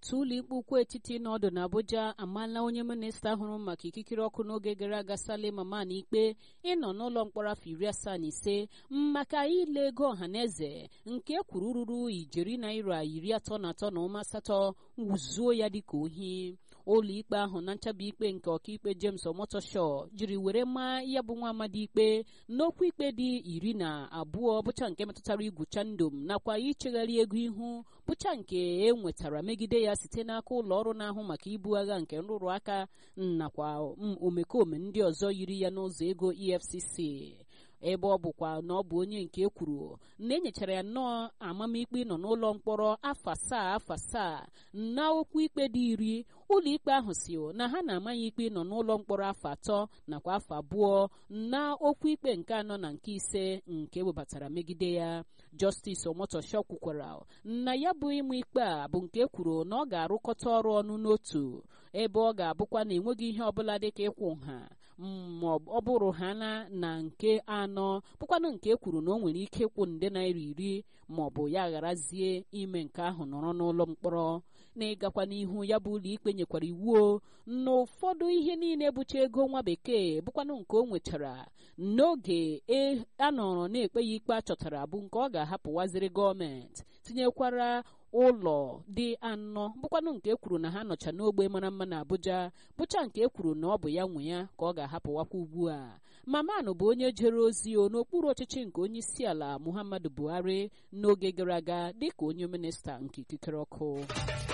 otu ụlọikpe ukwu etiti nọdụ n'Abuja amaala onye minista hụrụ maka ikikere ọkụ n'oge gara aga Salim Aman ikpe ịnọ n'ụlọ mkpọrọ afọ iri asaa na ise maka ile ego ọhaneze nke kwuru ruru ijeri naira iri atọ na atọ na ụma asatọ wuzuo ya dịka ohi ụlọikpe ahụ na nchabi ikpe nke ọkaikpe James Omotosho jiri were maa ya bụ nwa amadi ikpe n'okwu ikpe dị iri na abụọ bụcha nke metụtara igwucha ndom nakwa ichegharị ego ihu bụcha nke e nwetara megide ya site n'aka ụlọ ọrụ na-ahụ maka ibu agha nke nrụrụ aka nakwa omekome ndị ọzọ yiri ya n'ụzọ ego EFCC ebe ọ bụkwa na ọ bụ onye nke ekwuru na enyechara ya nnọọ amamikpe nọ n'ụlọ mkpọrọ afọ asaa afọ asaa na okwu ikpe dị iri ụlọikpe ahụ si na ha na-ama ya ikpe nọ n'ụlọ mkpọrọ afọ atọ nakwa afọ abụọ na okwu ikpe nke anọ na nke ise nke ewebatara megide ya Justice Omotosho kwukwara na ya bụ ịmụ ikpe a bụ nke ekwuru na ọ ga-arụkọta ọrụ ọnụ n'otu ebe ọ ga-abụkwa na enweghị ihe ọbụla dịka ịkwụ nha ma ọ bụrụ ha na na nke anọ bụkwanụ nke e kwuru na o nwere ike ịkwụ nde naira iri ma ọ bụ ya gharazie ime nke ahụ nọrọ n'ụlọ mkpọrọ na ịgakwa n'ihu ya bụ ụlọ ikpe nyekwara iwu na ụfọdụ ihe niile bụcha ego nwa bekee bụkwanụ nke o nwechara n'oge a nọrọ na-ekpe ya ikpe achọtara bụ nke ọ ga-ahapụwaziri gọọmenti tinyekwara ụlọ dị anọ bụkwanụ nke e kwuru na ha nọcha n'ogbe mara mma na Abuja bụcha nke e kwuru na ọ bụ ya nwe ya ka ọ ga-ahapụwakwa ugbu a Maman bụ onye jere ozi o n'okpuru ọchịchị nke onye isi ala Muhammadu Buhari n'oge gara aga dịka onye minista nke ikikere ọkụ